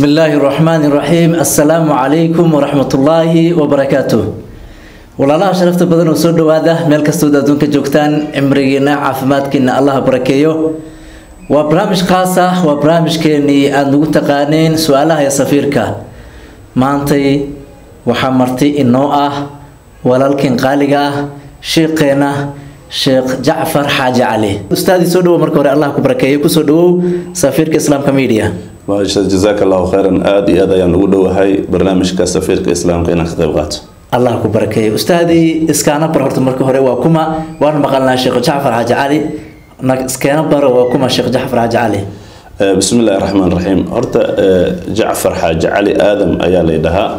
الله الرحمن الرحيم السلام عليكم ورحمة الله وبركاته walaalaha sharafta badan oo soo dhawaada meel kastood adduunka joogtaan cimrigiina caafimaadkiina allah barakeeyo waa barnaamij khaas ah waa barnaamijkeenii aada nagu taqaaneen su-aalaha ee safiirka maantay waxaa marti inoo ah walaalkeen qaaliga ah sheekheena sheekh jacfar xaaji cali ustaadii soo dhawow marka hore allah ku barakeeyo kusoo dhawow safiirka islaamka media maasha jazaaka allahu khayran aada iyo aad ayaan ugu dhowahay barnaamijka safiirka islaamka inaan ka qayb qaato allah ku barakeeyo ustaadii iskaana bar horta marka hore waa kuma waan maqalnaa sheekh jacfar xaaji cali iskaana baro waa kuma sheekh jacfar xaaji cali bismi illaahi raxmaan raxiim horta jacfar xaaji cali aadam ayaa la dhahaa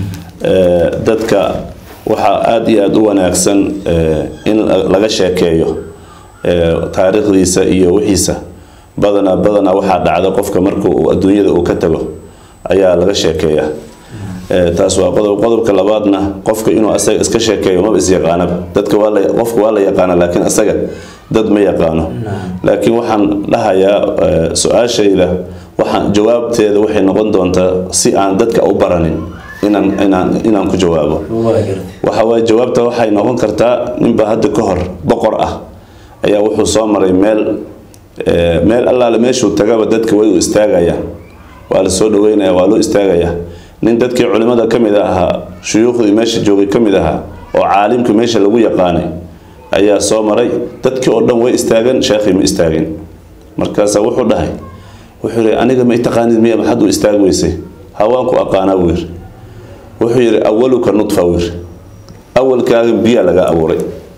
dadka waxaa aada iyo aada u wanaagsan in laga sheekeeyo taariikhdiisa iyo wixiisa badanaa badanaa waxaa dhacda qofka marka uu adduunyada uu ka tago ayaa laga sheekeeyaa taas waa qodob qodobka labaadna qofka inuu asaga iska sheekeeyo maba isyaqaanaba dadka waa la qofka waa la yaqaana laakiin asaga dad ma yaqaano laakiin waxaan dhahayaa su-aashayda waxaan jawaabteeda waxay noqon doontaa si aan dadka u baranin inaan inaan inaan ku jawaabo waxa waaye jawaabta waxay noqon kartaa ninba hadda ka hor boqor ah ayaa wuxuu soo maray meel meel allaale meeshuu tagaba dadka way u istaagayaan waa la soo dhaweynaya waa loo istaagayaa nin dadkii culimada ka mid ahaa shuyuukhdii meesha joogay ka mid ahaa oo caalimka meesha lagu yaqaanay ayaa soo maray dadkii oo dhan way istaagan sheekhii ma istaagin markaasaa wuxuu dhahay wuxuu yihi aniga ma itaqaanid miya maxaad u istaagi weysay hawaanku aqaanaa buu yiri wuxuu yidhi awaluka nudfa buu yiri awalkaaga biyaa laga abuuray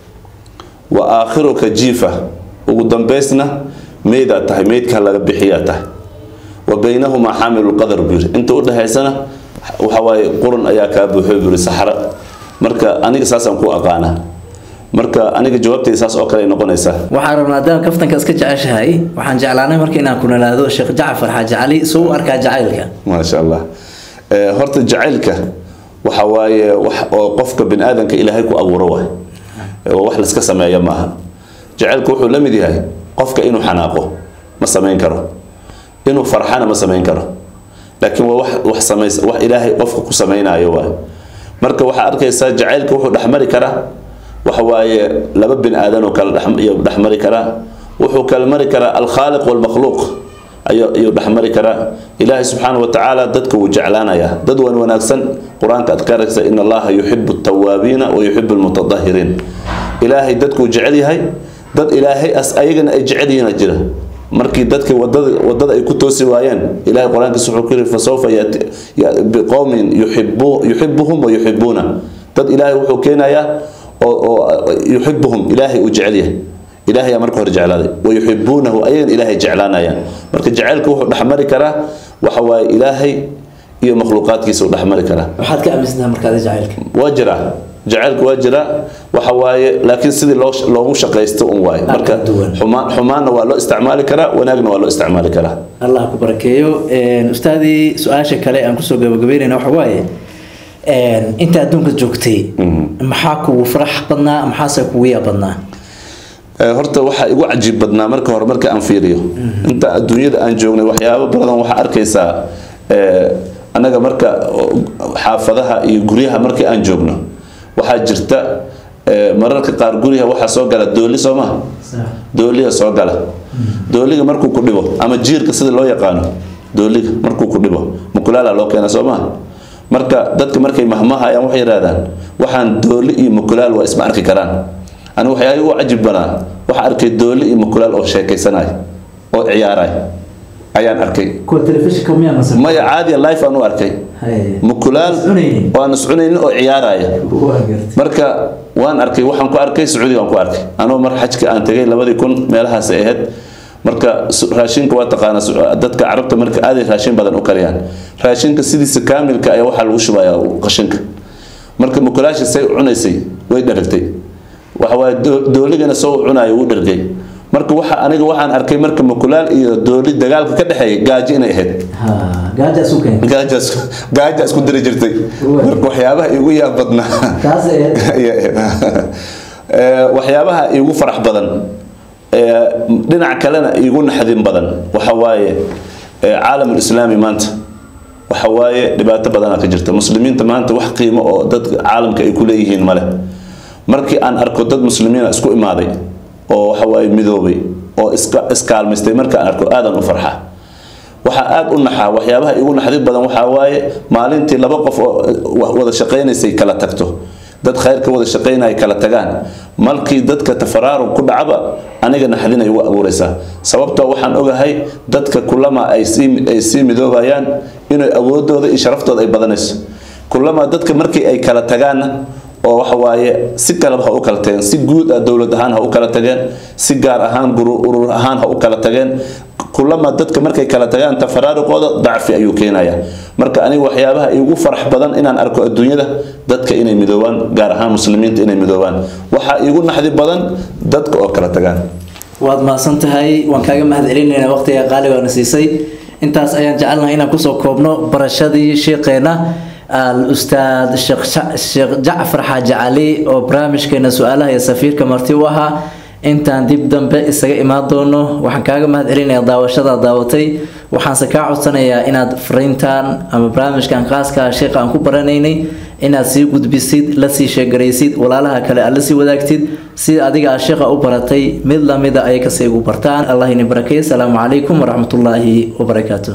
wa aakhiruka jiifa ugu dambaysna meydaa tahay meydkaa laga bixiyaa tahay wa baynahumaa xaamilulqadar buu yiri inta u dhexaysana waxa waaye qurun ayaa kaa buuxoy buu yiri saxra marka aniga saasaan ku aqaanaa marka aniga jawaabtayda saas oo kale ay noqonaysaa waxaan rabnaa haddaan kaftanka iska jeceshahay waxaan jeclaanay marka inaan ku nalaado sheekh jacfar xaaji cali soo u arkaa jacaylka maasha allah horta jacaylka waxa waaye wax oo qofka bini aadanka ilaahay ku abuuro waay wax layska sameeya maaha jacaylku wuxuu la mid yahay qofka inuu xanaaqo ma samayn karo inuu farxana ma samayn karo laakiin waa wax wax samays wax ilaahay qofka ku samaynayo waay marka waxaa arkaysaa jacaylka wuxuu dhexmari karaa waxa waaye laba bin aadan oo kale dhexmari karaa wuxuu kala mari karaa alkhaaliq walmakhluuq ayuu dhexmari karaa ilaahay subxaana wa tacaala dadka wuu jeclaanayaa dad wan wanaagsan qur-aanka aad ka aragsa in allaha yuxibu altawaabiina wa yuxibu almutatahiriin ilaahay dadkuu jecel yahay dad ilaahay as ayagana ay jecel yihiina jira markii dadka wadada wadada ay ku toosi waayeen ilahay qur-aankiisa wuxuu ku yiri fasawfa yati biqowmin yuxibu yuxibuhum wa yuxibuuna dad ilaahay wuxuu keenayaa oo oo yuxibuhum ilaahay uu jecel yahay ilaahay yaa marka hore jeclaaday wa yuxibuunahu ayagan ilaahay jeclaanayaan marka jacaylka wuxuu dhexmari karaa waxa waaye ilaahay iyo makhluuqaadkiisa uu dhexmari karaa waxaad ka aaminsantaha markaada jacaylka waa jiraa jacaylku waa jiraa waxa waaye laakiin sidii loo loogu shaqaysto un waaye marka xumaan xumaanna waa loo isticmaali karaa wanaagna waa loo isticmaali karaa allah ku barakeeyo ustaadii su-aasha kale aan kusoo gabagabeynayna waxa waaye inta adduunka joogtay maxaa kugu farax badnaa maxaase kugu yaa badnaa horta waxaa igu cajiib badnaa marka hore marka aan fiiriyo inta adduunyada aan joognay waxyaabo badan waxaa arkaysaa annaga marka xaafadaha iyo guryaha markii aan joogno waxaa jirta mararka qaar guryaha waxaa soo gala dooli soo maha dooliga soo gala dooliga markuu ku dhibo ama jiirka sida loo yaqaano dooliga markuu ku dhibo mukulaala loo keena soo maha marka dadka markay mahmahayaan waxay yidhahdaan waxaan dooli iyo mukulaal waa isma arki karaan ani waxyaaba u cajib banaa waxaa arkay dooli iyo mukulaal oo sheekaysanay oo ciyaaray ayaan arkay maya caadiya life aan u arkay mukulaal oo aan iscunaynin oo ciyaaraya marka waan arkay waxaan ku arkay sacuudiga aan ku arkay anoo mar xajka aan tegay labadii kun meelahaas ay ahayd marka raashinka waa taqaana dadka carabta marka aaday raashin badan u kariyaan raashinka sidiisa kaamilka ayaa waxaa lagu shubayaa qashinka marka mukulaasha say cunaysay way dharagtay waxawaaye dooligana soo cunayo wuu dhargay marka waxa aniga waxaan arkay marka mukulaal iyo dooli dagaalka ka dhexeeya gaajo inay ahayd gaaja isku diri jirtay marka waxyaabaha igu yaab badnaa waxyaabaha igu farax badan dhinac kalena igu naxdin badan waxa waaye caalam islaami maanta waxa waaye dhibaato badanaa ka jirta muslimiinta maanta wax qiimo oo dadka caalamka ay ku leeyihiin male markii aan arko dad muslimiina isku imaaday oo waxa waaye midoobay oo iska iskaalmaystay marka aan arko aadan u farxa waxaa aada u naxaa waxyaabaha igu naxdid badan waxaa waaye maalintii laba qof oo wada shaqaynaysay kala tagto dad khayrka wada shaqaynaya kala tagaan malkii dadka tafaraarug ku dhacaba aniga naxdinay ugu abuuraysaa sababtoo waxaan ogahay dadka kulama ay sii ay sii midoobayaan inay awoodooda iyo sharaftooda ay badanayso kulama dadka markii ay kala tagaanna oo waxa waaye si kaleba ha u kala tageen si guud ah dowlad ahaan ha u kala tageen si gaar ahaan urur ahaan ha u kala tageen kulama dadka markay kala tagaan tafaraaruqooda dacfi ayuu keenaya marka aniga waxyaabaha igu farax badan inaan arko adduunyada dadka inay midoobaan gaar ahaan muslimiinta inay midoobaan waxaa igu naxdi badan dadka oo kala tagaan waad mahadsan tahay waan kaaga mahad celinaynaa waqtiga qaaligaana siisay intaas ayaan jecelnahay inaan kusoo koobno barashadii sheekheena al-ustaad sheekh jacfar xaaji cali oo barnaamijkeena su-aalaha iyo safiirka marti u ahaa intaan dib dambe isaga imaan doono waxaan kaaga mahad celinayaa daawashada daawatay waxaanse kaa codsanayaa inaad fariintan ama barnaamijkan khaaska sheekha aan ku baranaynay inaad sii gudbisid la sii sheegaraysid walaalaha kale aad la sii wadaagtid sida adiga aa sheekha u baratay mid lamida ay kasii ugu bartaan allah ini barakeey asalaamu calaykum waraxmatullaahi wabarakaatu